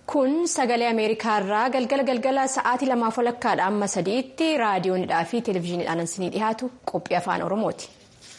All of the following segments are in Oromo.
Kun sagalee Ameerikaa irraa galgala galgala sa'aatii lamaaf walakkaadha amma sadiitti raadiyoonidhaa fi televezyiiniidhaan isinii dhiyaatu qophii afaan Oromooti.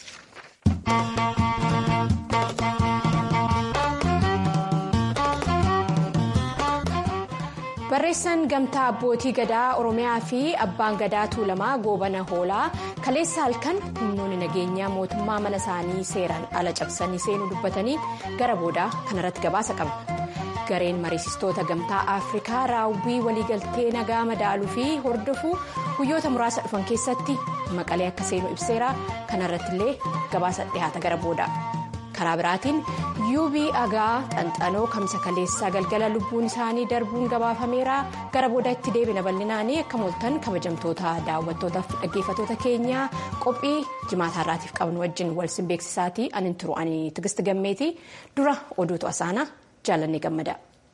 Barreessaan gamtaa abbootii gadaa Oromiyaa fi abbaan gadaa Tuulamaa goobana hoolaa kaleessa halkan humnoonni nageenyaa mootummaa mana isaanii seeraan ala cabsanii seenuu dubbatanii gara boodaa kanarratti gabaasa qabna. gareen mariisistoota gamtaa afrikaa raawwii waliigaltee nagaa madaaluu fi hordofuu guyyoota muraasa dhufan keessatti maqalee akka seenu ibseera kanarratti illee gabaasa dhihaata gara booda karaa biraatiin yuubii agaa xanxanoo kamsa kaleessaa galgala lubbuun isaanii darbuun gabaafameera gara booda itti deebina bal'inaanii akka mooltan kabajamtoota daawwattootaaf dhaggeeffatoota keenyaa qophii jimaataa irraatiif qabnu wajjin walsin beeksisaatii anin turu ani tigisti gammeeti dura oduutu asaana. jaalannee gammada.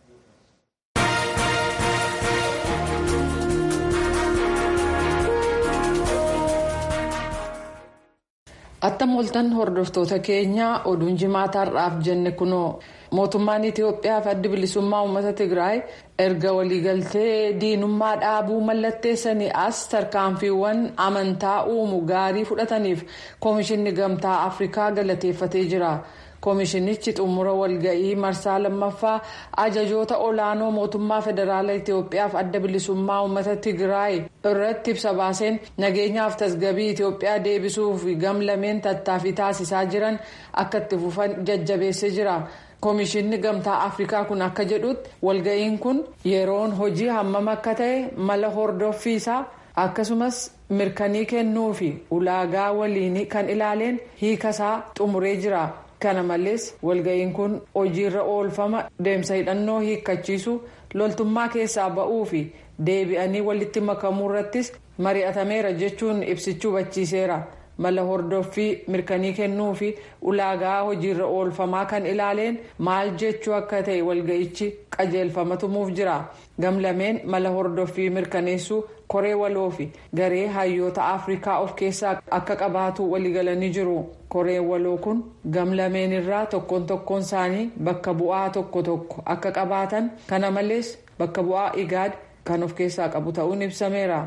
attam mooltan hordoftoota keenyaa oduun jimaataarraaf jenne kunoo mootummaan itiyoophiyaa fi addi bilisummaa uummata tigraay erga waliigaltee diinummaa dhaabuu mallatteessanii as tarkaanfiiwwan amantaa uumu gaarii fudhataniif koomishinni gamtaa afrikaa galateeffatee jira. koomishinichi xumura walga'ii marsaa lammaffaa ajajoota olaanoo mootummaa federaalaa itiyoophiyaaf adda bilisummaa uummata tigraay irratti ibsa baaseen nageenyaaf tasgabii itiyoophiyaa deebisuuf gamlameen tattaaffii taasisaa jiran akka itti fufan jajjabeessee jira. koomishinni gamtaa afrikaa kun akka jedhutti walga'iin kun yeroon hojii hammam akka ta'e mala hordoffiisaa akkasumas mirkanii kennuu fi ulaagaa waliinii kan ilaaleen hiikasaa xumuree jira. kana malees walga'iin kun hojiirra oolfama deemsa hidhannoo hiikkachiisu loltummaa keessaa ba'uu fi deebi'anii walitti makamuu irrattis mari'atameera jechuun ibsichi hubachiiseera mala hordoffii mirkanii kennuu fi ulaagaa hojiirra oolfamaa kan ilaaleen maal jechuu akka ta'e walga'ichi qajeelfama tumuuf jira gamlameen mala hordoffii mirkaneessuu koree waloo fi garee hayyoota afrikaa of keessaa akka qabaatu waliigalanii jiru. koreen waloo kun gamlameen irraa tokkoon tokkoon isaanii bakka bu'aa tokko tokko akka qabaatan kana malees bakka bu'aa igaad kan of keessaa qabu ta'uun ibsameera.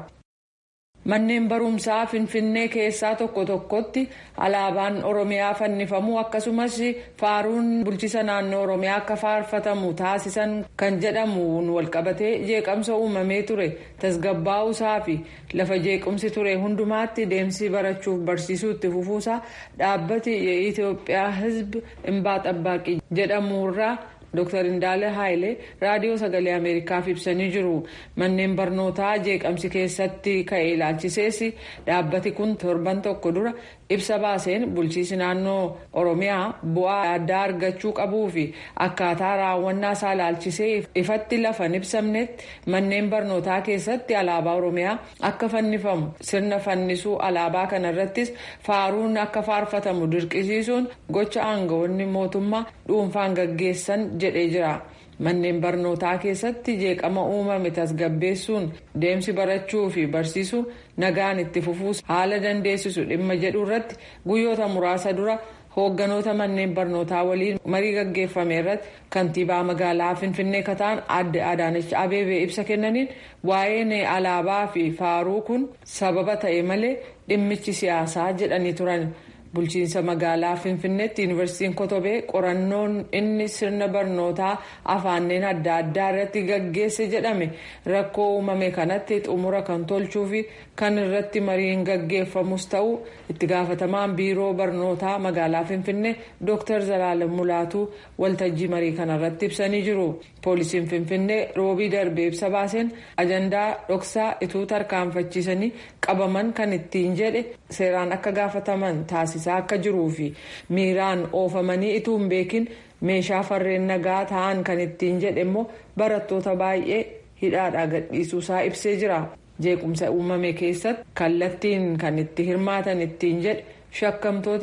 manneen barumsaa finfinnee keessaa tokko tokkotti alaabaan oromiyaa fannifamuu akkasumas faaruun bulchiisa naannoo oromiyaa akka faarfatamu taasisan kan jedhamuun walqabatee jeeqamsa uumamee ture tasgabbaa'uusaa fi lafa jeequmsi ture hundumaatti deemsi barachuuf barsiisuu itti fufuusaa dhaabbati itiyoophiyaa hizb imbaa xabbaaqii jedhamuurraa. Dr. Indaale Haayilee raadiyoo sagalee Ameerikaaf ibsanii jiru. Manneen barnootaa jeeqamsi keessatti ka'e ilaalchisees dhaabbati kun torban tokko dura ibsa baaseen bulchiisi naannoo Oromiyaa bu'aa addaa argachuu qabuu fi akkaataa raawwannaa isaa ilaalchisee ifatti lafan ibsamnetti manneen barnootaa keessatti alaabaa Oromiyaa akka fannifamu sirna fannisuu alaabaa kanarrattis faaruun akka faarfatamu dirqisiisuun gocha aangawoonni mootummaa dhuunfaan gaggeessan jedhee jira. manneen barnootaa keessatti jeeqama uumame tasgabbeessuun deemsi barachuu fi barsiisuu nagaan itti fufuus haala dandeessisu dhimma jedhu irratti guyyoota muraasa dura hoogganoota manneen barnootaa waliin marii gaggeeffame irratti kantiibaa magaalaa finfinnee kataan adde adaanech abeebee ibsa kennaniin waa'een alaabaa fi faaruu kun sababa ta'e malee dhimmichi siyaasaa jedhanii turan. bulchiinsa magaalaa finfinneetti yuunivarsiitiin kotobee qorannoon inni sirna barnootaa afaanneen adda addaa irratti gaggeesse jedhame rakkoo uumame kanatti xumura kan tolchuu fi kan irratti mariin gaggeeffamus ta'uu itti gaafatamaan biiroo barnootaa magaalaa finfinnee dr zalaalam mulaatuu waltajjii marii kanarratti ibsanii jiru poolisiin finfinnee roobii darbee ibsa baaseen ajandaa dhoksaa ituu tarkaanfachiisanii qabaman kan ittiin jedhe seeraan akka gaafataman taasisaa akka jiruu fi miiraan oofamanii ituu hin beekin meeshaa farreen nagaa ta'an kan ittiin jedhe immoo barattoota baay'ee hidhaadhaa gadhiisuusaa ibsee jira jeequmsa uumame keessatti kallattiin kan itti hirmaatan ittiin jedhe shakkamtoota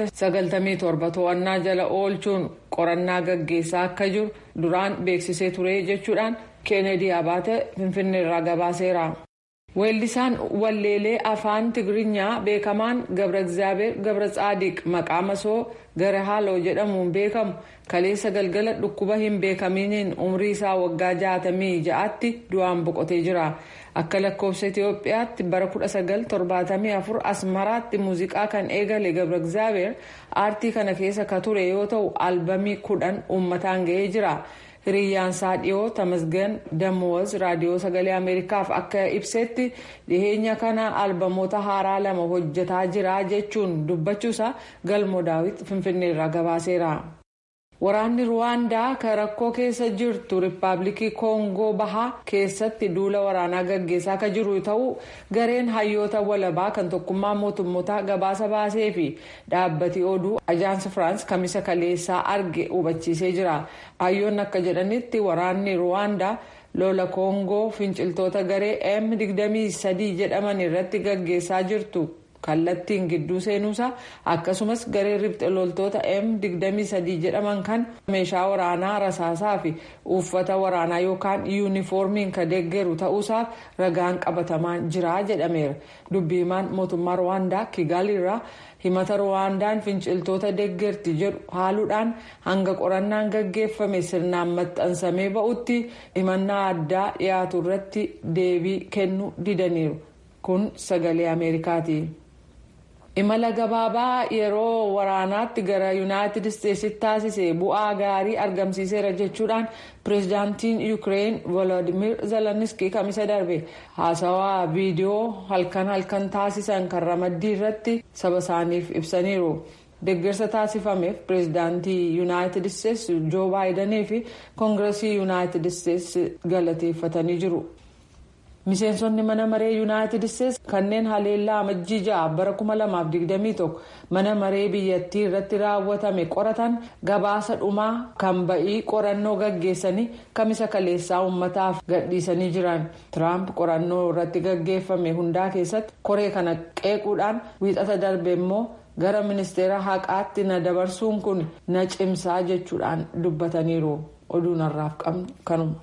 97 to'annaa jala oolchuun qorannaa gaggeessaa akka jiru duraan beeksisee ture jechuudhaan keenedii abaate finfinneerraa gabaaseera. weellisaan walleelee afaan tigiriinyaa beekamaan gabra egzaabeer gabra tsaadiq maqaa masoo gara haaloo jedhamuun beekamu kaleessa galgala dhukkuba hin beekaminiin umrii isaa waggaa jaatamii ja'aatti du'aan boqotee jira akka lakkoofsa itiyoophiyaatti bara 1974 asmaraatti muuziqaa kan eegale gabra egzaabeer aartii kana keessa ka ture yoo ta'u albamii kudhan uummataan ga'ee jira. hiriyyaan dhiyoo tamasgan damoos raadiyoo sagalee ameerikaaf akka ibsetti dhiheenya kana albamoota haaraa lama hojjetaa jira jechuun dubbachuusaa galmoo daawit finfinneerraa gabaaseera. waraanni ruwaandaa kan rakkoo keessa jirtu riippaabilikii koongoo bahaa keessatti duula waraanaa gaggeessaa kan jiru ta'uu gareen hayyoota walabaa kan tokkummaa mootummoota gabaasa baasee fi dhaabbati oduu ajaansi firaans kamisa kaleessaa arge hubachiisee jira hayyoonni akka jedhanitti waraanni ruwaandaa lola koongoo finciltoota garee m23 jedhaman irratti gaggeessaa jirtu. kallattiin gidduu seenuusaa akkasumas garee ribxe loltoota m23 jedhaman kan meeshaa waraanaa rasaasaa fi uffata waraanaa yookaan yuunifoormiin kan deeggaru ta'uusaaf ragaan qabatamaan jira jedhameera dubbiimaan mootummaa ruwaandaa kigaaliirraa himata ruwaandaan finciltoota deeggarti jedhu haaluudhaan hanga qorannaan gaggeeffame sirnaan maxxansamee ba'utti himannaa addaa dhiyaatu irratti deebii kennuu didaniiru kun sagalee ameerikaati. imala gabaabaa yeroo waraanaatti gara yuunaayitid isteetsitti taasise bu'aa gaarii argamsiiseera jechuudhaan pireezidaantiin yuukireen volodimir zeleniski kamisa darbe haasawaa viidiyoo halkan halkan taasisan kan ramaddii irratti saba isaaniif ibsaniiru deeggarsa taasifameef pireezidaantii yuunaayitid isteetsi joo baayidanii fi koongiresii yuunaayitid isteetsi galateeffatanii jiru. miseensonni mana maree yuunaayitid isteetsi kanneen haleellaa amajjii ja'a bara 2021 mana maree biyyattii irratti raawwatame qoratan gabaasa dhumaa kan ba'ii qorannoo gaggeessanii kamisa kaleessaa uummataaf gadhiisanii jiran tiraamp qorannoo irratti gaggeeffame hundaa keessatti koree kana qeequudhaan wiixata darbe immoo gara ministeera haqaatti na dabarsuun kun na cimsaa jechuudhaan dubbataniiru oduun har'aaf qabnu kanuma.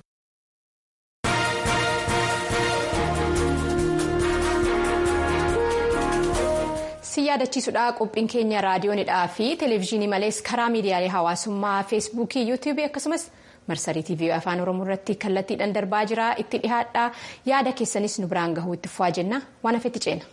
si yaadachiisudha qophiin keenya raadiyoonidhaa fi televezyiinii malees karaa miidiyaalee hawaasummaa feesbuukii yuutuubii akkasumas marsarii tiivii afaan oromoo irratti kallattiidhaan darbaa jira itti dhihaadha yaada keessanis nu biraan gahuu itti fufaa jenna waan hafetti ceena.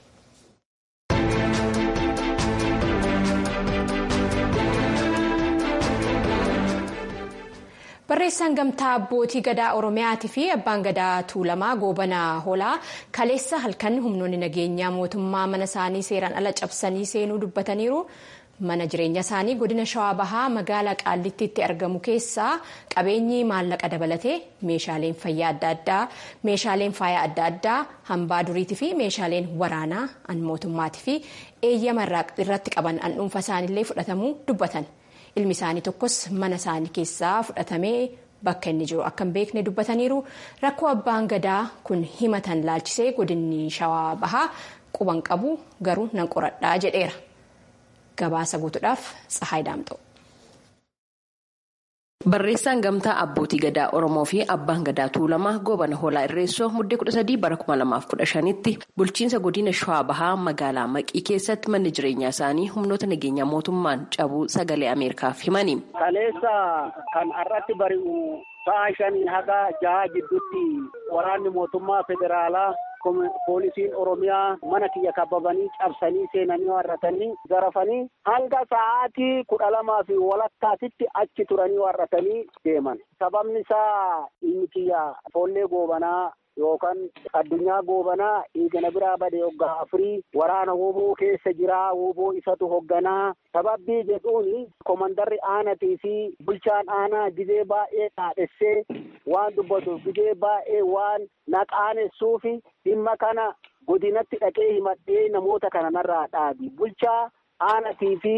barreessaan gamtaa abbootii gadaa oromiyaatii fi abbaan gadaa tuulamaa goobanaa hoolaa kaleessa halkan humnoonni nageenyaa mootummaa mana isaanii seeraan ala cabsanii seenuu dubbataniiru mana jireenya isaanii godina shawaa bahaa magaalaa qaallittiitti argamu keessaa qabeenyi maallaqa dabalatee meeshaaleen fayyaa adda addaa meeshaaleen faayaa adda addaa hambaa duriitii fi meeshaaleen waraanaa an mootummaatii fi eeyyama irratti qaban an dhuunfa isaaniillee fudhatamuu dubbatan. ilmi isaanii tokkos mana isaanii keessaa fudhatamee bakka inni jiru akka hin beekne dubbataniiru rakkoo abbaan gadaa kun himatan laalchisee godinni shawaa bahaa quban qabu garuu nan qoradhaa jedheera gabaasa guutuudhaaf tsahaay daamxa'u. Barreessaan gamtaa abbootii gadaa Oromoo fi abbaan gadaa Tuulamaa goobana hoolaa irreessoo muddee 13 bara 2015tti bulchiinsa godina Shawaa Bahaa magaalaa Maqii keessatti manni jireenyaa isaanii humnoota nageenyaa mootummaan cabuu sagalee Ameerikaaf himani. Kaleessa kan irratti bari'u sa'a shanii haga jaha gidduutti waraanni mootummaa federaalaa poolisiin oromiyaa mana kiyya kababanii cabsanii seenanii warratanii garafanii hanga sa'aatii kudha lamaa fi walakkaatitti achi turanii warratanii deeman sababni isaa inni kiyya foollee goobanaa yookaan addunyaa goobanaa eegana biraa bade hoggaa afurii waraana woboo keessa jiraa woboo isatu hogganaa sababbii jedhuun komandarri aanatii fi bulchaan aanaa gizee baay'ee dhaadhessee waan dubbatuuf gizee baay'ee waan naqaanessuufi dhimma kana godinatti dhaqee himadhee namoota kana narraa dhaabi bulchaa aanatii fi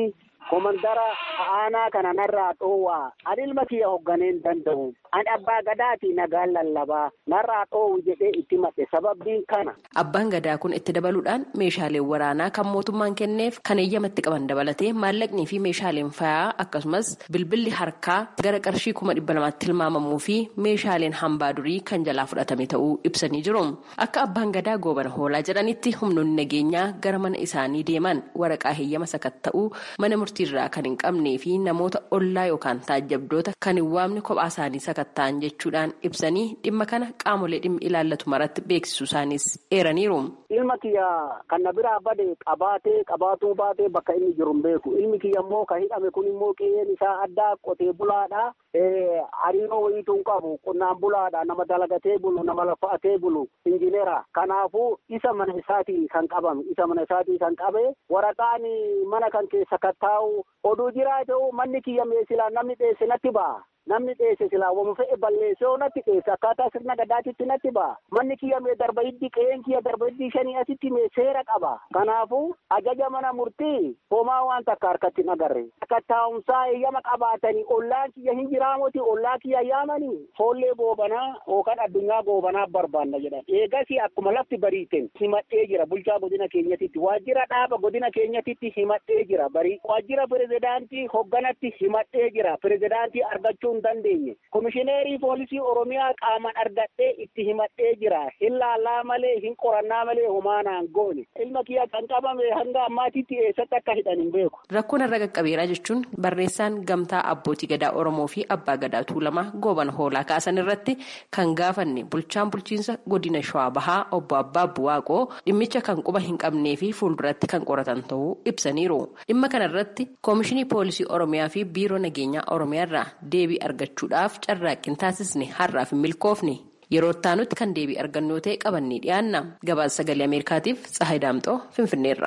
komandara aanaa kana narraa dhoowwaa ani ilma kiyya hoogganee hin danda'u ani abbaa gadaati nagaan lallabaa narraa dhoowwu jedhee itti madhe sababbiin kana. Abbaan gadaa kun itti dabaluudhaan meeshaaleen waraanaa kan mootummaan kenneef kan eeyyamatti qaban dabalatee maallaqnii fi meeshaaleen fayaa akkasumas bilbilli harkaa gara qarshii kuma dhibba lamaatti tilmaamamuu fi meeshaaleen hambaa durii kan jalaa fudhatame ta'uu ibsanii jiru. Akka abbaan gadaa goobana hoolaa jedhanitti humnoonni nageenyaa gara mana isaanii deeman waraqaa heeyyama sakatta'uu mana murtiirraa kan hin qabnee fi namoota ollaa yookaan taajjabdoota kan hin waamne kophaa isaanii sakatta'an jechuudhaan ibsanii dhimma kana qaamolee dhimmi ilaallatu maratti beeksisuu isaanis eeraniiru. Ilma kiyya kan na biraa bade qabaatee qabaatuu baatee bakka inni jiru hin beeku. Ilmi kiyya immoo kan hidhame kun immoo qe'een isaa addaa qotee bulaadha. Hariiroo wayiituu hin qabu qonnaan bulaadha. Nama dalagatee bulu nama lafa'atee bulu injineera. Kanaafuu isa mana isaatii kan qabame isa mana isaatii kan qabe waraqaan mana kan keessa kattaa'u oduu jiraa ta'u manni kiyya meesilaa namni dheesse natti ba'a. Namni dheesse silaa wama fe'e balleessoo natti dheesse akkaataa sirna gadaatitti natti ba'a. Manni kiyya mee darba hiddi qe'een kiyya darba hiddi shanii asitti mee seera qaba. Kanaafuu ajaja mana murtii homaa waan takka harkatti hin agarre. Akka taa'umsaa eeyyama qabaatanii ollaan kiyya hin jiraamoti ollaa kiyya yaamanii foollee goobanaa yookaan addunyaa goobanaa barbaanna jedhan. Eegas akkuma lafti bariiteen himadhee jira bulchaa godina keenyatitti waajjira dhaaba godina keenyatitti himadhee jira barii waajjira pirezidaantii hoogganatti himadhee jira pirezidaantii argachuu hin dandeenye komishineerii poolisii oromiyaa qaaman argadhee itti himadhee jira hin laallaa malee hin qorannaa malee humaanaan goone ilma kiyya kan qabame hanga ammaatitti eessatti akka hidhan hin beeku. Rakkoon irra qaqqabeeraa jechuun barreessaan gamtaa abbootii gadaa oromoo fi abbaa gadaa tuulamaa goobana hoolaa kaasan irratti kan gaafanne bulchaan bulchiinsa godina shawaa bahaa obbo abbaa buwaaqoo dhimmicha kan quba hin qabnee fi fuulduratti kan qoratan ta'uu ibsaniiru dhimma kanarratti koomishinii poolisii oromiyaa fi biiroo nageenyaa oromiyaarraa deebii argachuudhaaf carraaqqii taasisne har'aaf hin milkoofne yeroo ittaanutti kan deebii argannoo ta'e qabannee dhiyaanna gabaasa sagalee ameerikaatiif tsahayi daamxoo finfinneerra.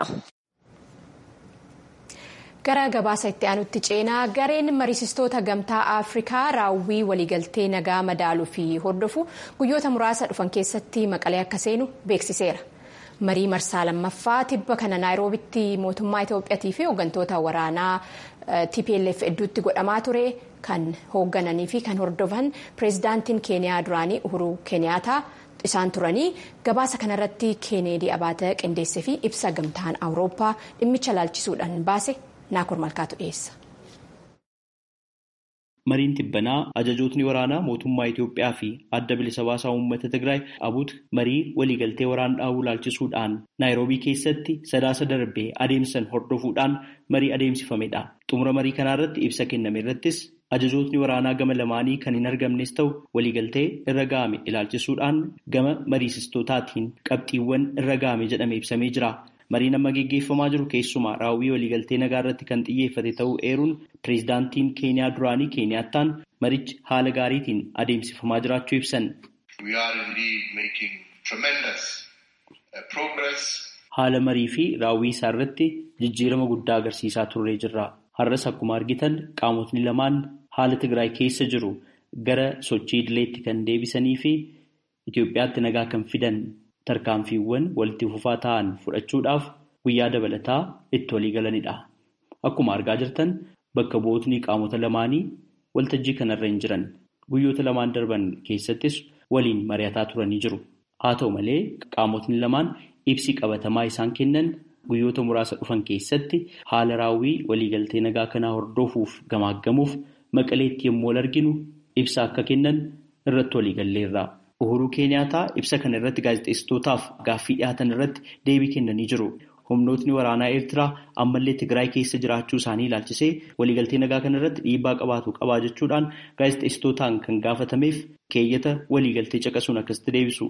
gara gabaasa itti aanutti ceenaa gareen mariisistoota gamtaa afrikaa raawwii waliigaltee nagaa madaaluu fi hordofu guyyoota muraasa dhufan keessatti maqalee akka seenu beeksiseera. marii marsaa lammaffaa tibba kana naayiroobitti mootummaa itoophiyaatii fi hooggantoota waraanaa tplf hedduutti godhamaa ture kan hooggananii fi kan hordofan pireezidaantiin keeniyaa duraanii uhuruu keeniyaataa isaan turanii gabaasa kanarratti keeneedii abaata qindeessee fi ibsa gamtaan awurooppaa dhimmicha laalchisuudhaan baase naakur malkaatu dhiyeessa. Mariin tibbanaa ajajootni waraanaa mootummaa Itoophiyaa fi adda bilisa baasaa uummata Tigraay abuut marii waliigaltee waraana dhaabuu laalchisuudhaan Naayiroobii keessatti sadaasa darbee adeemsan hordofuudhaan marii adeemsifamedha. Xumura marii kanarratti ibsa kenname irrattis ajajootni waraanaa gama lamaanii kan hin argamnes ta'u waliigaltee irra ga'ame ilaalchisuudhaan gama mariisistootaatiin qabxiiwwan irra ga'ame jedhame ibsamee jira. Mariin amma geggeeffamaa jiru keessumaa raawwii waliigaltee nagaa irratti kan xiyyeeffate ta'uu eeruun pireezidaantiin keeniyaa duraanii keeniyaattaan marichi haala gaariitiin adeemsifamaa jiraachuu ibsan. Haala marii fi raawwii isaa irratti jijjiirama guddaa agarsiisaa turree jirra. Har'as akkuma argitan qaamotni lamaan haala Tigraay keessa jiru gara sochii idileetti kan deebisanii fi Itoophiyaatti nagaa kan fidan. tarkaanfiiwwan walitti fufaa ta'an fudhachuudhaaf guyyaa dabalataa itti walii galanidha. Akkuma argaa jirtan bakka bu'ootni qaamota lamaanii waltajjii kanarra hin jiran. Guyyoota lamaan darban keessattis waliin mari'ataa turanii jiru. Haa ta'u malee qaamotni lamaan ibsi qabatamaa isaan kennan guyyoota muraasa dhufan keessatti haala raawwii waliigaltee nagaa kanaa hordofuuf gamaaggamuuf maqaleetti yommuu wal arginu ibsa akka kennan irratti walii galleerra. Uhuruu Keeniyaataa ibsa kana irratti gaazexeessitootaaf gaaffii dhiyaatan irratti deebii kennanii jiru. Humnootni waraanaa Eertiraa ammallee Tigraay keessa jiraachuu isaanii ilaalchisee waliigaltee nagaa kana irratti dhiibbaa qabaatu qabaa jechuudhaan gaazexeessitootaan kan gaafatameef keeyyata waliigaltee caqasuun akkasitti deebisu.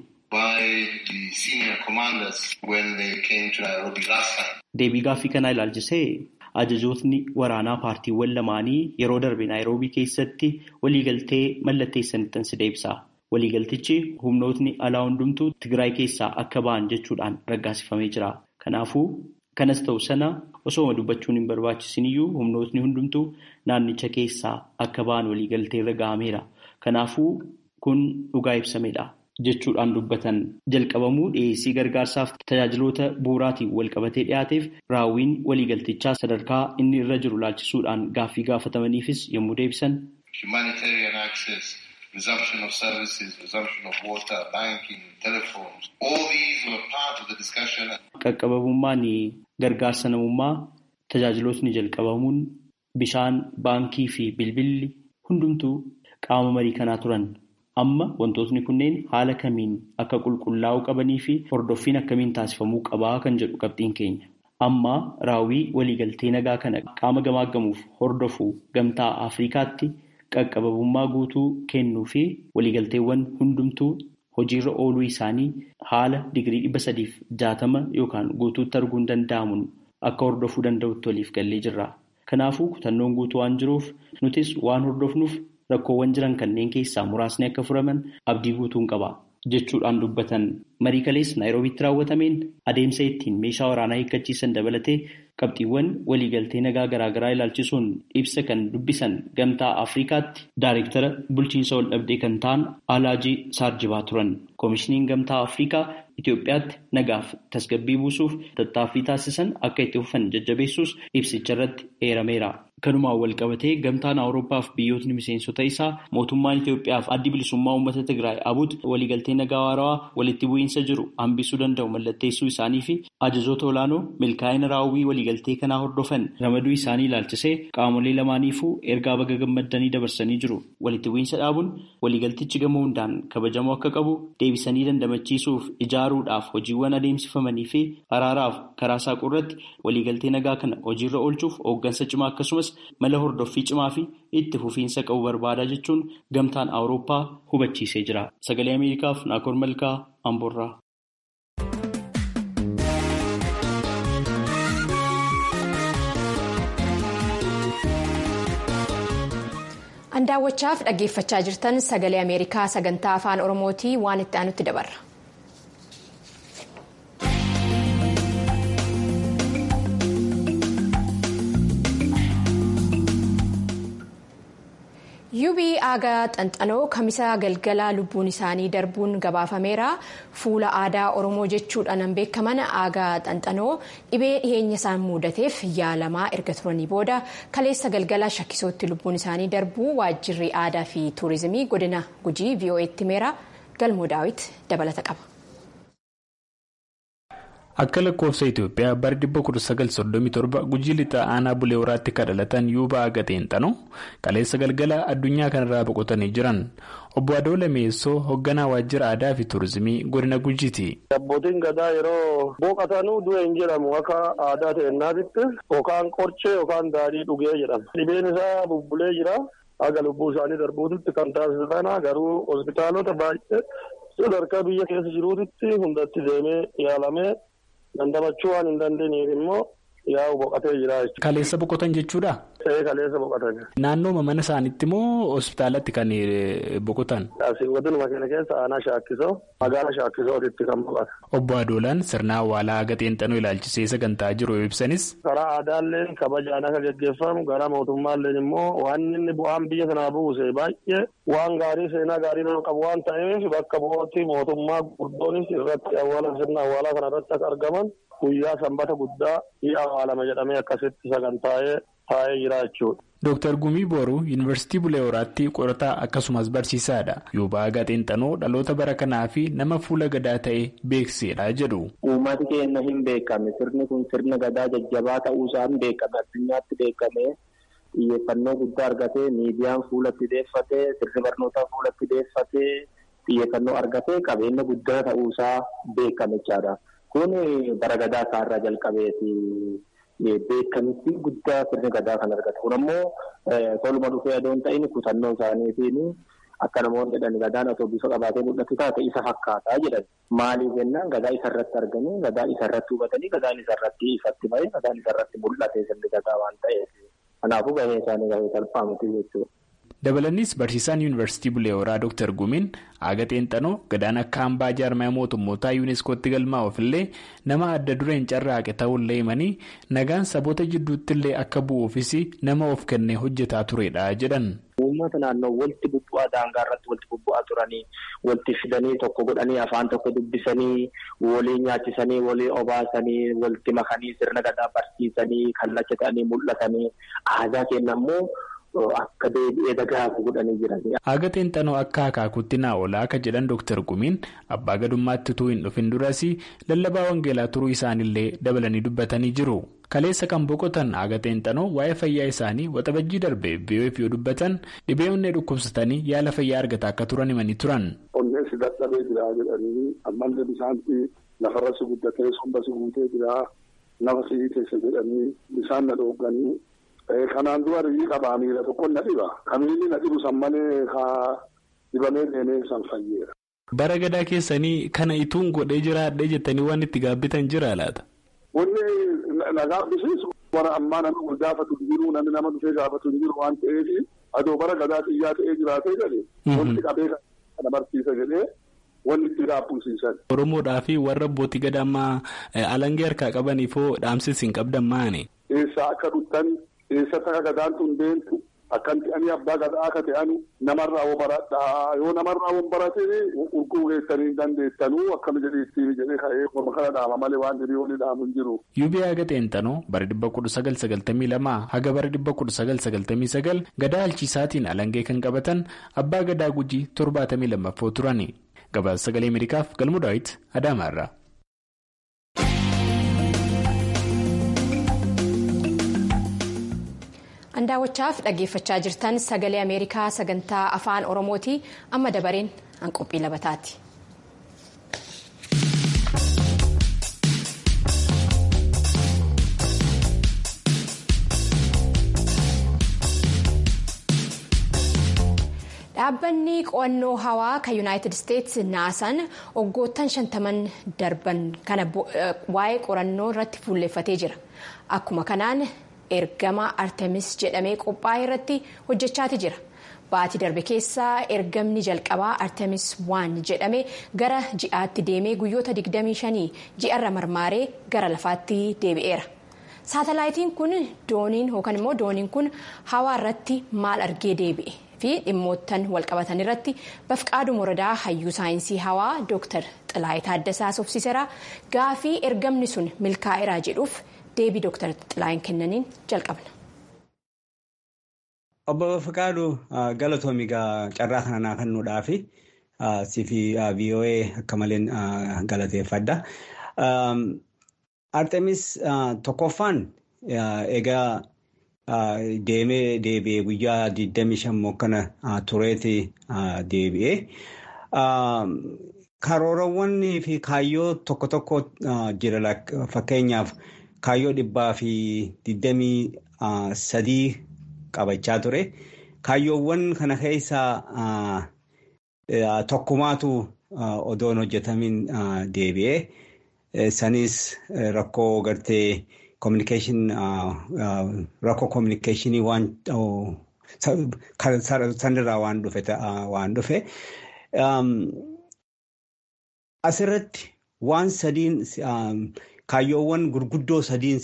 Deebii gaaffii kanaa ilaalchisee ajajootni waraanaa paartiiwwan lamaanii yeroo darbe naayiroobii keessatti waliigaltee mallatteessanittan si deebisa. Waliigaltichi humnootni alaa hundumtuu Tigraay keessaa akka ba'an jechuudhaan raggaasifamee jira. Kanaafuu kanas ta'u sana osoo dubbachuun hin barbaachisin iyyuu humnootni hundumtuu naannicha keessaa akka ba'an waliigaltee irra gahameera. Kanaafuu kun dhugaa ibsamedha. jechuudhaan dubbatan jalqabamuu dhiyeessii gargaarsaaf tajaajiloota bu'uuraatiin walqabatee dhiyaateef raawwiin waliigaltichaa sadarkaa inni irra jiru laalchisuudhaan gaaffii gaafatamaniifis yommuu deebisan. resumption of services, resumption of water, banking, telephones. All these were part of the discussion. Qaqqababummaan gargaarsa namummaa tajaajilootni jalqabamuun bishaan, baankii fi bilbilli hundumtuu qaama marii kanaa turan. Amma wantootni kunneen haala kamiin akka qulqullaa'uu qabanii fi hordoffiin akkamiin taasifamuu qabaa kan jedhu qabxiin keenya. Amma raawwii waliigaltee nagaa kana qaama gamaaggamuuf hordofuu gamtaa Afrikaatti qaqqababummaa guutuu kennuu fi waliigalteewwan hundumtuu hojiirra ooluu isaanii haala digirii dhibba sadiif jaatama yookaan guutuutti arguun danda'amuun akka hordofuu danda'utti waliif gallee jirra. Kanaafuu kutannoon guutuu waan jiruuf nutis waan hordofnuuf rakkoowwan jiran kanneen keessaa muraasni akka furaman abdii guutuun qaba jechuudhaan dubbatan marii kalees naayiroobiitti raawwatameen adeemsa ittiin meeshaa waraanaa hiikkachiisan dabalatee qabxiiwwan waliigaltee nagaa garaagaraa ilaalchisuun ibsa kan dubbisan gamtaa afrikaatti daareektara bulchiinsa wal dhabdee kan ta'an alaajii saarjibaa turan koomishiniin gamtaa afrikaa Itoophiyaatti nagaaf tasgabbii buusuuf tattaaffii taasisan akka itti fufan jajjabeessuus ibsicha irratti eerameera. Kanumaan wal qabatee gamtaan Awuroopaaf biyyootni miseensota isaa mootummaan Itoophiyaaf addi bilisummaa uummata Tigraay abuut waliigaltee nagaa waarawaa walitti bu'iinsa jiru hambisuu danda'u mallatteessuu isaanii fi ajajoota olaanoo milkaa'ina raawwii waliigaltee kanaa hordofan ramaduu isaanii ilaalchisee qaamolee lamaaniifuu ergaa baga gammaddanii dabarsanii jiru. Walitti bu'iinsa dhaabuun waliigaltichi gama hundaan kabajamuu akka qabu deebisanii dandamachiisuuf ijaaruudhaaf hojiiwwan adeemsifamanii fi araaraaf karaa saaquu irratti waliigaltee nagaa kana hojiirra oolchuuf hooggansa cimaa akkasumas mala hordoffii cimaa fi itti fufiinsa qabu barbaada jechuun gamtaan awurooppaa hubachiisee jira. Sagalee Ameerikaaf Naakoor Malkaa Amboorraa. Andaawwachaaf dhaggeeffachaa jirtan sagalee Ameerikaa sagantaa afaan Oromootii waan itti aanutti dabarra. yuubii aagaa xanxanoo kamisa galgala lubbuun isaanii darbuun gabaafameera fuula aadaa oromoo jechuudhaan beekaman aagaa xanxanoo dhibee dhiyeenya isaan mudateef yaalamaa erga turanii booda kaleessa galgala shakkisootti lubbuun isaanii darbuu waajjirri aadaa fi tuurizimii godina gujii vo'eetti himeera galmoo daawit dabalata qaba. Akka lakkoofsa Itoophiyaa bara 1937 gujii lixaa aanaa bulee horaatti kan dhalatan yuuba aagaa xanxanoo kaleessa galgala addunyaa kanarraa boqotanii jiran obbo Adoo Lameessoo hoogganaa waajjira aadaa fi tuurizimii godina gujiiti. Abbootiin gadaa yeroo boqotanuu du'e hin jedhamu akka aadaa ta'ennaatitti yookaan qorchee yookaan daadhii dhugee jedhama. Dhibeen isaa bubbulee jira. Haga lubbuu isaanii darbuutitti kan taasisan garuu hospitaalota baay'ee sadarkaa biyya keessa jiruutitti hundatti deemee yaalamee. Dandamachuu waan hin dandeenyeef immoo yaa'u boqotee jira jechuudha. Kaleessa boqotan jechuudha? Ee kaleessa boqotan. Naannoo mana isaaniitti moo hospitaalatti kan boqotan? Asiin waduma keenya keessa aanaa shaakkisoo magaala shaakkisootitti kan boqotan. Obbo Adoolaan sirna awwaalaa aagaa xanxanoo ilaalchisee sagantaa jiru ibsanis. Karaa aadaalleen kabajaan akka gaggeeffamu gara mootummaalleen immoo waan inni bu'aan biyya sanaa buuse baay'ee waan gaarii seenaa gaarii nama qabu waan ta'eef bakka bu'ootti mootummaa gurguddoonis irratti awwaala sirna awwaalaa kana irratti akka argaman guyyaa sanbata guddaa ni awwaalama jedhamee akkasitti sagantaa'ee taa'ee jira jechuudha. Dooktar Gumii Booruu Yuunivarsiitii Bulee Horaatti qorataa akkasumas barsiisaadha. Yuuba aagaa xanxanoo dhaloota bara kanaa fi nama fuula gadaa ta'e beeksedha jedhu. Uummati keenya hin beekame sirni kun sirna gadaa jajjabaa ta'uusaa hin beekame addunyaatti beekame xiyyeeffannoo guddaa argatee miidiyaan fuulatti deeffatee sirni barnootaa fuulatti deeffatee xiyyeeffannoo argatee qabeenya guddaa ta'uusaa beekame jechaadha. Kun bara gadaa isaarraa jalqabeeti. Beekamitti guddaa sirni gadaa kan argate kun ammoo toluma dhufee adoon ta'in kutannoo isaaniitiin akka namoonni jedhan gadaan otoo bifa qabaatee mul'atu taate isa fakkaataa jedhan maaliif jennaan gadaa isa irratti arganii gadaa isa irratti hubatanii gadaan isa irratti ifatti bahee gadaan isa irratti mul'ate sirni gadaa waan ta'eef kanaafuu gahee isaanii gahee salphaa miti jechuudha. Dabalanis barsiisaan yuunivarsiitii Bulee Horaa Dr. Gumiin aagaa xanxanoo gadaan akka hambaa jaarmaya mootummootaa yuuneeskootti galmaa'uuf illee nama adda dureen carraaqe ta'ullee himanii nagaan saboota jidduutti illee akka bu'uufis nama of kennee hojjetaa turedha jedhan. Uummata naannoo walitti bubbu'aa daangaa irratti walitti bubbu'aa ture. turanii walitti fidanii tokko godhanii afaan tokko dubbisanii walii nyaachisanii walii obaasanii walitti makanii sirna gadaa barsiisanii kallacha ta'anii mul'atanii aadaa keenya immoo akka deebi'ee dagaagu godhanii jiran. Haga xinxanoo akka akaakuutti naa oolaa akka jedhan Dr. Gumiin abbaa gadummaatti utuu hin dhufin duras lallabaa wangeelaa turuu isaaniillee dabalanii dubbatanii jiru. Kaleessa kan boqotan haga xinxanoo waa'ee fayyaa isaanii waxabajjii darbee biyyoef yoo dubbatan dhibee onnee dhukkubsatanii yaala fayyaa argataa akka turan himanii turan. Onneen si dadhabee jira jedhanii ammallee bisaanti lafarra si guddatee somba si guutee jira nafa si keessa jedhanii bisaan na dhooganii. Kanaan dura riyyii qabaa miila tokko na dhiba. Kamiilli na dhibu san malee haa dibamee deemee san fayyeera. Bara gadaa keessanii kana ituun godhee jiraadhee jettanii waan itti gaabbitan jira laata? Wanni na gaabbisiisu bara ammaa namni wal gaafatu hin jiru namni nama dhufee gaafatu hin jiru waan ta'eef adoo bara gadaa xiyyaa ta'ee jiraatee jedhe wanti qabee kana barsiisa jedhee wanni itti gaabbisiisan. Oromoodhaa fi warra abbootii gadaa ammaa alangee harkaa qabaniifoo dhaamsis hin qabdan maani? Eessaa akka dhuttan eessatti akka gadaan tun deemtu akkanti ani abbaa gadaa akka ta'an namarraa woo baradhaa yoo namarraa woo baratee urguu geessanii dandeettanuu akkana jedheetti jedhee ka'ee morma kana dhaama malee waan hiriyoonni dhaamu hin jiru. Yuubii haga xeenxanoo bara dhibba kudha sagal sagaltamii lamaa haga bara dhibba kudha sagal sagaltamii sagal gadaa halchiisaatiin alangee kan qabatan abbaa gadaa gujii torbaatamii lammaffoo turani. Gabaasa sagalee Ameerikaaf galmu daawit Adaamaarraa. Andaawwachaaf dhaggeeffachaa jirtan sagalee Ameerikaa sagantaa afaan Oromooti amma dabareen hanqophii labataati. Dhaabbanni qo'annoo hawaa kan Yuunaayitid Isteetsi naasan waggoottan shantaman darban kana waa'ee qorannoo irratti fuulleeffatee jira. Akkuma kanaan ergama artemis jedhamee qophaa'e irratti hojjechaati jira baatii darbe keessaa ergamni jalqabaa artemis waan jedhame gara ji'aatti deemee guyyoota 25 ji'arra marmaaree gara lafaatti deebi'eera saatalaayitiin kun dooniin yookaan immoo dooniin kun hawaa irratti maal argee deebi'e fi dhimmoottan walqabatan irratti bafqaaduu moradaa hayyuu saayinsii hawaa dooktar xilaayii taaddasaa sobsiiseera gaafii ergamni sun milkaa'eeraa jedhuuf. deebii dooktar xilaayin kennaniin jalqabna. Obbo Bafqaaduu galatoomi carraa kana naa kennuudhaafi siifi VOA akka malee galateeffadha. Artemis tokkoffaan egaa deemee deebi'ee guyyaa 25 kana tureeti deebi'ee. Karoorawwanii fi kaayyoo tokko tokko jira fakkeenyaaf. Kaayyoo dhibbaa fi digdamii sadii qabachaa ture. Kaayyoowwan kana keessaa tokkumaatu odoon hojjetamin deebi'ee sanis rakkoo gartee kominikeeshin rakkoo kominikeeshinii waan sanirraa waan dhufe waan dhufe. Asirratti waan sadiin. Kaayyoowwan gurguddoo sadiin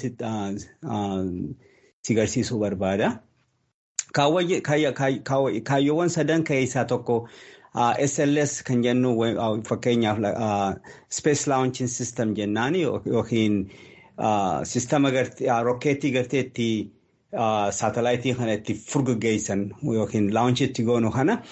si garsiisuu barbaada. Kaayyoowwan sadan keessaa tokko SLS kan jennu fakkeenyaaf Space Launching System jennaan yookiin sistama rokkeettii garteetti saatalaayitii kana itti furguggeessan yookiin launchitti goonu kana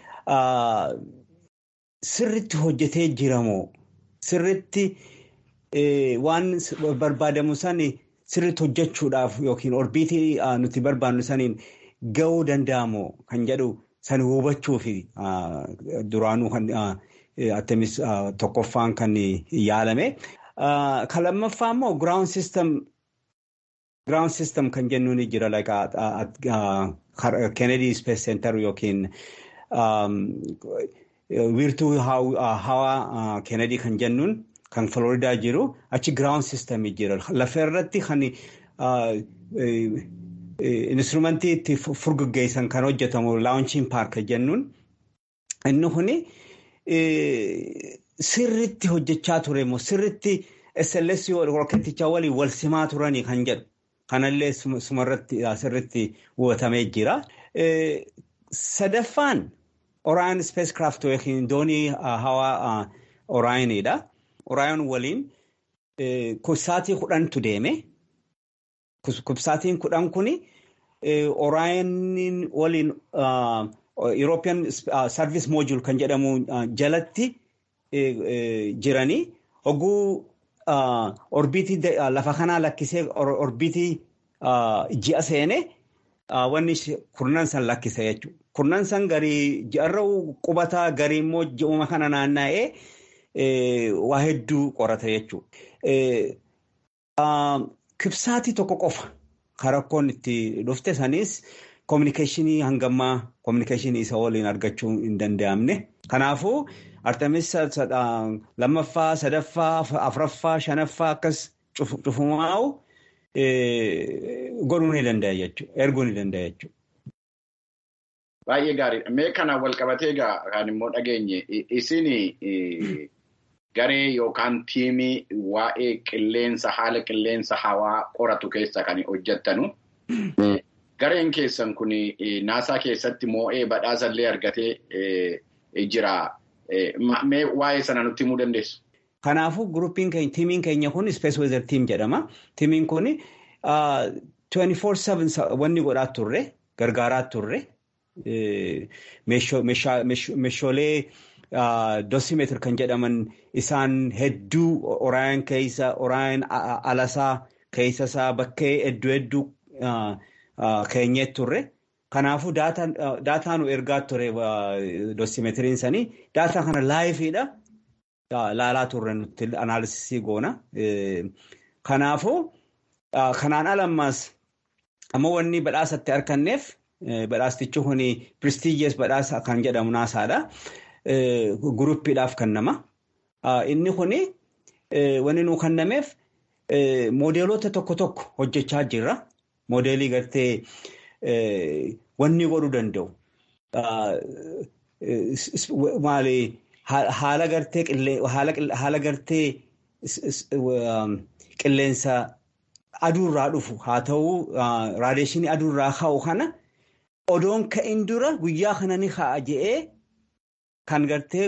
sirritti hojjetee jiramoo sirritti. Waan barbaadamu sani sirriitti hojjechuudhaaf yookiin orbiitii nuti barbaannu saniin gahuu danda'amu kan jedhu sani hubachuuf duraanuu kan Artemis tokkoffaan kan yaalame. Kan lammaffaa immoo ground system kan jennuun jira Kennedy Space Center yookiin wiirtuu hawaa Kennedy kan jennuun. Kan Floridaa jiru achi ground system jira. Lafa irratti kan instrumentii itti furguggeessan kan hojjetamu launching park jennuun inni kuni sirritti hojjechaa ture immoo sirritti SLS rokkeettichaa waliin wal simaa turanii kan jedhu kanallee sumarratti sirritti hubatamee jira. Sadaffaan Oraan spacecraft yookiin doonii hawaa Oraayiniidha. Oraayin waliin kubsaatii kudhantu deeme. Kubsaatiin kudhan kuni Oraayin waliin European Service Module kan jedhamu jalatti jiranii hogguu orbiitii lafa kanaa lakkisee orbiitii ji'a seene wanni kurnan san lakkise jechuudha. Kurnan san garii ji'arra qubataa garii immoo ji'uma kana naanna'ee waa hedduu qorata jechuudha. Kibsaatii tokko qofa karakkoon itti dhufte sanis koominikeeshinii hangammaa koominikeeshinii isa waliin argachuu hin danda'amne. Kanaafuu Artemis lammaffaa, sadaffaa, afuraffaa, shanaffaa akkas cufumaa'u godhuu ni danda'a jechuudha. Erguu ni danda'a jechuudha. Baay'ee gaariidha. Mee kana wal qabatee egaa kan immoo dhageenye isin garee yookaan tiimii waa'ee qilleensa haala qilleensa hawaa qoratu keessa kan hojjettanu. Gareen keessan kun naasaa keessatti moo'ee badhaasallee argatee jira. Mee waa'ee sana nutti himuu dandeessu? Kanaafuu gurupiin keenya tiimiin keenya kun Space Weather Team jedhama. Tiimiin kun 24/7 wanni godhaa turre gargaaraa turre meeshaalee dosimeetir kan jedhaman isaan hedduu Oraayin keessa Oraayin alasaa keessa isaa bakkee hedduu hedduu keenyee turre. Kanaafuu daataa nu ergaa ture dosimeetiriin sanii daataa kana laayifiidha. Laalaa turre nuti anaalisisii goona. Kanaafuu kanaan alammaas ammoo wanni badhaasatti arganneef badhaastichi kun prestiijees badhaasa kan jedhamu naasaadha. Guruppiidhaaf kennama. Inni kun wanni nuu kennameef moodeelota tokko tokko hojjechaa jirra. Moodeelii gartee wanni godhuu danda'u. Maali haala gartee haala gartee qilleensa aduurraa dhufu haa ta'u raadeeshinii aduurraa ka'u kana odoon ka'in dura guyyaa kana ni ka'a je'ee kan gartee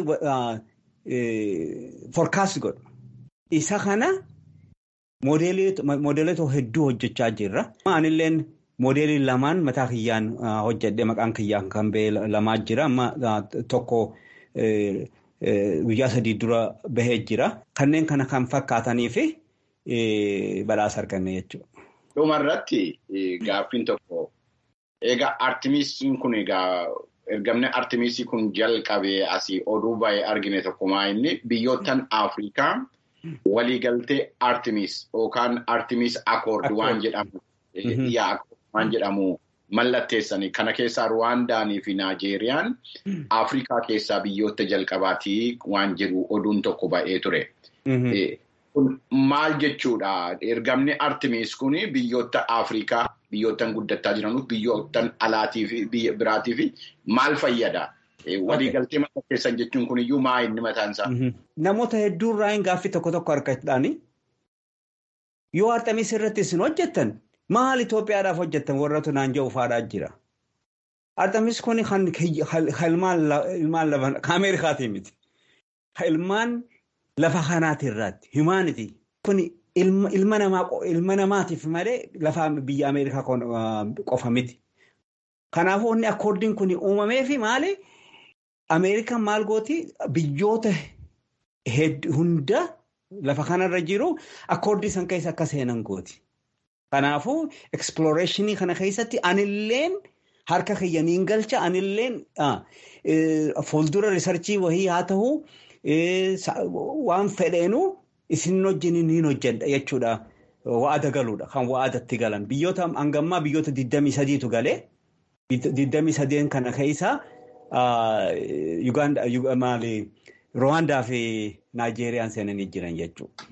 foorkaast godhu. Isa kana moodeelota hedduu hojjechaa jirra. Anilleen moodeelii lamaan mataa kiyyaan hojjedhe maqaan kiyyaan kan ba'e lamaa jira. Amma tokko guyyaa sadii dura bahee jira. Kanneen kana kan fakkaatanii fi badhaasa arganne jechuudha. Dhuma irratti gaaffiin tokko egaa artimisiin kun egaa ergamni artimisii kun jalqabee asii oduu baay'ee argine tokkumaa inni biyyoottan Afrikaa waliigaltee artimis yookaan artimis akoord waan jedhamu waan jedhamu mallatteessanii kana keessaa Ruwaandaanii fi Naajeeriyaan Afrikaa keessaa biyyoota jalqabaatii waan jedhu oduun tokko ba'ee ture. Kun maal jechuudha? Ergamni Artimis kun biyyoota Afrikaa biyyoottan guddataa jiranuuf biyyoottan alaatii fi biyya biraatii fi maal fayyada? Waliigaltee mallatteessan jechuun kun iyyuu maa inni mataan isaa? Namoota hedduurraa hin gaaffii tokko tokko argachuudhaani yoo Artimis irratti isin hojjettan maal Itoophiyaadhaaf hojjettan warratu naan jedhu faadhaa jira. Artimis kun kan ilmaan lafa Ameerikaatii miti. Ilmaan lafa kanaati irraatti himaaniti. Kun ilma namaatiif malee lafa biyya Ameerikaa qofa miti. Kanaafuu inni akkoordiin kun uumamee fi maali? Ameerikaan maal gooti biyyoota hunda lafa kanarra jiru akkoordii san keessa akka seenan gooti. Kanaafuu eksploreeshinii kana keessatti anilleen harka kiyyaniin galcha anilleen fuuldura riisarchii wayii haa ta'u waan fedheenu isin wajjin niin hojjedha jechuudha. Wa'ada galuudha kan wa'adatti galan biyyoota hangammaa biyyoota 23tu galee 23 kana keessa Ruwaandaa fi Naajeeriyaan seenanii jiran jechuudha.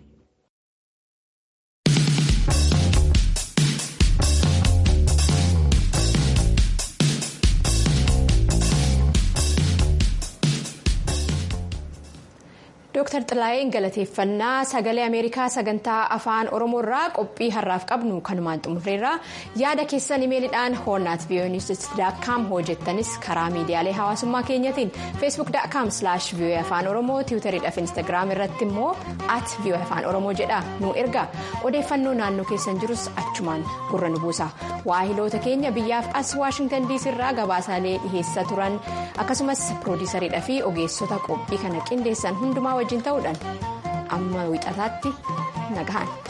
Dooktar Xilaayeen galateeffannaa sagalee Ameerikaa sagantaa afaan Oromoo irraa qophii har'aaf qabnu kanumaan xumurreerra yaada keessan imeelidhaan hoonnaat voonistidaakkaam hojjettanis karaa miidiyaalee hawaasummaa keenyatiin feesbuuk.com slash voa afaan oromoo tiwutariidhaaf instaagiraam irratti immoo at voa afaan oromoo jedha nu erga odeeffannoo naannoo keessan jirus achumaan gurra nu buusa waahiloota keenya biyyaaf as waashingtan diisii irraa gabaasaalee dhiheessaa turan akkasumas piroodiisariidhaa fi ogeessota qophii kana qindeessan hundumaa wajjin ta'uudhaan amma wixataatti nagahan.